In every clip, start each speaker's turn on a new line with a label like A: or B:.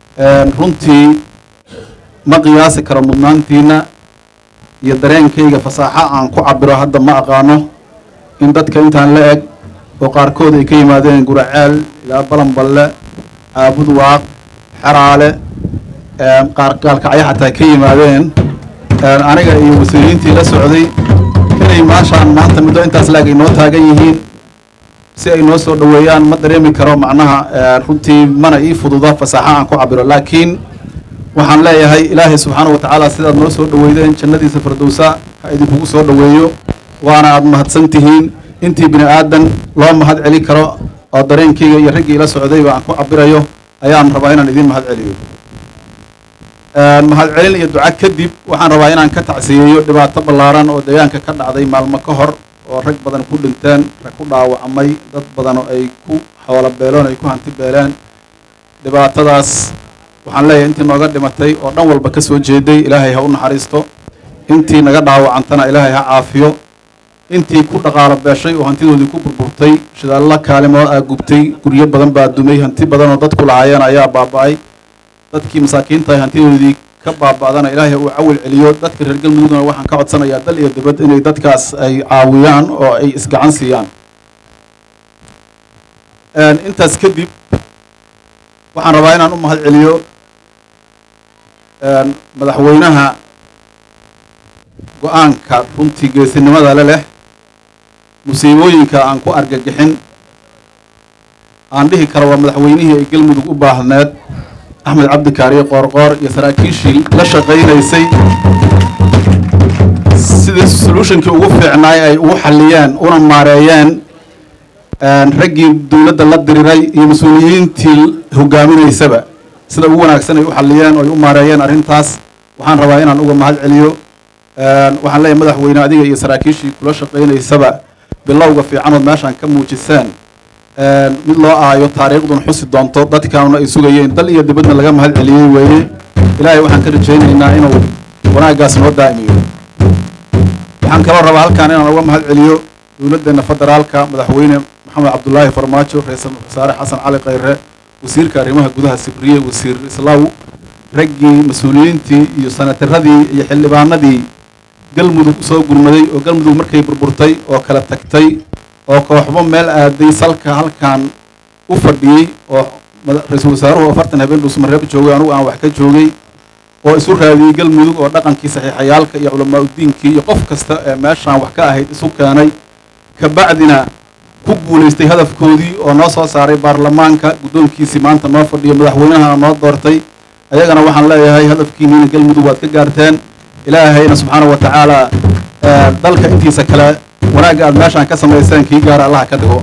A: runtii ma qiyaasi karo mudnaantiina iyo dareenkayga fasaaxo aan ku cabiro hadda ma aqaano in dadka intaan la eg oo qaarkood ay ka yimaadeen guraceel ilaa balanballe caabud waaq xeraale qaar gaalkacyo xataa ka yimaadeen aniga iyo mas-uuliyiintii la socday inay maashaan maanta muddo intaas laag ay noo taagan yihiin si ay noo soo dhoweeyaan ma dareemi karo macnaha runtii mana ii fududa fasaaxo aan ku cabiro laakiin waxaan leeyahay ilaahay subxaana wa tacaala sidaad noo soo dhoweydeen jannadiisa firdowsa ha idinkugu soo dhoweeyo waana aad mahadsan tihiin intii bini aadan loo mahad celi karo oo dareenkayga iyo raggii ila socdayba aan ku cabirayo ayaan rabaa inaan idiin mahad celiyo mahad celin iyo duca kadib waxaan rabaa inaan ka tacsiyeeyo dhibaato ballaaran oo deegaanka ka dhacday maalmo ka hor oo rag badan ku dhinteen rag ku dhaawacmay dad badan oo ay ku xoolo beeloon ay ku hanti beeleen dhibaatadaas waxaan leeyahay intii nooga dhimatay oo dhan walba ka soo jeeday ilaahay ha u naxariisto intii naga dhaawacantana ilaahay ha caafiyo intii ku dhaqaalo beeshay oo hantidoodii ku burburtay shidaallo kaalimood aa gubtay guryo badan baa dumay hanti badan oo dadku lahaayeen ayaa baaba'ay dadkii masaakiinta ay hantidoodii ka baaba'dana ilaahay uu cawil celiyo dadka reer galmudugna waxaan ka codsanayaa dal iyo dibad inay dadkaas ay caawiyaan oo ay isgacan siiyaan intaas kadib waxaan rabaa inaan u mahad celiyo madaxweynaha go-aanka runtii geesinimada le leh musiibooyinka aan ku argagixin aan dhihi karo waa madaxweynihii ay galmudug u baahneed axmed cabdikaariyo qoorqoor iyo saraakiishii la shaqaynaysay sidii solutionkii ugu fiicnaay ay ugu xalliyeen una maareeyeen raggii dowladda la diriray iyo mas-uuliyiintii hogaaminaysaba sida ugu wanaagsan ay u xalliyeen oo ay u maareeyeen arrintaas waxaan rabaa inaan uga mahad celiyo waxaan leeyahay madaxweyne adiga iyo saraakiishii kula shaqaynaysaba bilowga fiicanood meeshaan ka muujiseen mid loo aayo taariikhdun xusi doonto dadkaanuna ay sugayeen dal iyo dibadna laga mahad celiyey weeye ilaahay waxaan ka rajaynaynaa inuu wanaaggaas noo daa'imiyo waxaan kaloo rabaa halkaan inaan uga mahad celiyo dowladdeena federaalka madaxweyne maxamed cabdulaahi farmaajo ra-iisul wasaare xasan cali khayre wasiirka arrimaha gudaha sibriye wasiir islaw raggii mas-uuliyiintii iyo sanataradii iyo xildhibaanadii galmudug soo gurmaday oo galmudug markay burburtay oo kala tagtay oo kooxbo meel aaday salka halkan u fadhiyey oo ra-iisul wasaaruhu afartan habeen dhuusmareeb joogay anugu aan wax ka joogay oo isu raadiyey galmudug oo dhaqankii saxiixayaalka iyo culamaa udiinkii iyo qof kasta ee meeshaan wax ka ahayd isu keenay kabacdina ku guulaystay hadafkoodii oo noo soo saaray baarlamaanka guddoonkiisii maanta noo fadhiyo madaxweynahana noo doortay ayagana waxaan leeyahay hadafkiiniina galmudug waad ka gaarteen ilaahayna subxaana wa tacaala dalka intiisa kale wanaagga aad meeshaan ka samayseen kii gaara allaha ka dhigo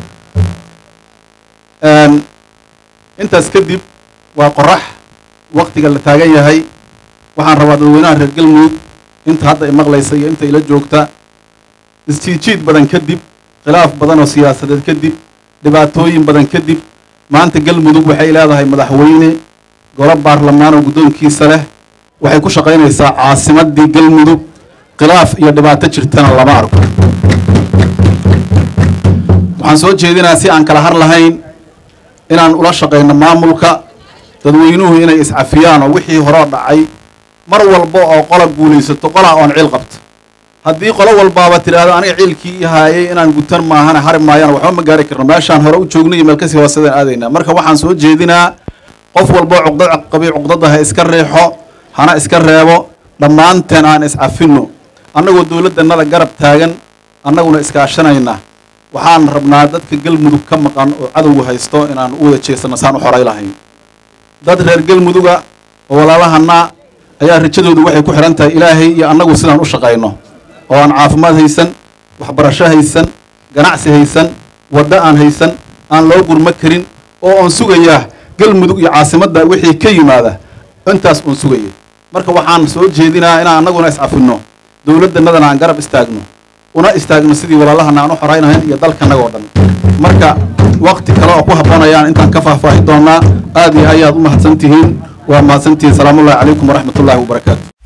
A: intaas kadib waa qorax waktiga la taagan yahay waxaan rabaa dadweynaha reer galmudug inta hadda i maqlaysa iyo inta ila joogta isjiidjiid badan kadib khilaaf badan oo siyaasadeed kadib dhibaatooyin badan kadib maanta galmudug waxay leedahay madaxweyne golo baarlamaan oo guddoonkiisa leh waxay ku shaqaynaysaa caasimaddii galmudug khilaaf iyo dhibaato jirtana lama arko waxaan soo jeedinaa si aan kala har lahayn inaan ula shaqayno maamulka dadweynuhu inay iscafiyaan oo wixii horoo dhacay mar walba oo qola guulaysato qolaa oon ciil qabto haddii qolo walbaaba tidhaahdo aniga ciilkii i haayay inaan gutan maahana hari maayana waxba ma gaari karno meeshaan hore u joogno iyo meel kasii hoosadaan aadaynaa marka waxaan soo jeedinaa qof walboo cuqdad qabi cuqdadda ha iska riixo hana iska reebo dhammaanteen aan iscafinno annagoo dowladdannada garab taagan annaguna iskaashanayna waxaan rabnaa dadka galmudug ka maqan oo cadowgu haysto inaan u wada jeesano saan u xoray lahayn dad reer galmuduga oo walaalahana ayaa rajadoodu waxay ku xidhan tahay ilaahay iyo annagu sidaan u shaqayno oo aan caafimaad haysan waxbarasho haysan ganacsi haysan waddo aan haysan aan loo gurmo karin oo aan sugayaa galmudug iyo caasimadda wixii ka yimaada intaas uun sugaya marka waxaan soo jeedinaa inaan annaguna iscafinno dowladdannadana aan garab istaagno una istaagno sidii walaalahana aan u xoraynahayn iyo dalkanaga oo dhan marka wakti kale oo ku habboonayaan intaan ka faahfaahi doonaa aad iyo ayaad u mahadsan tihiin waa mahadsantihiin salaamullahi calaykum waraxmat ullahi wabarakaatu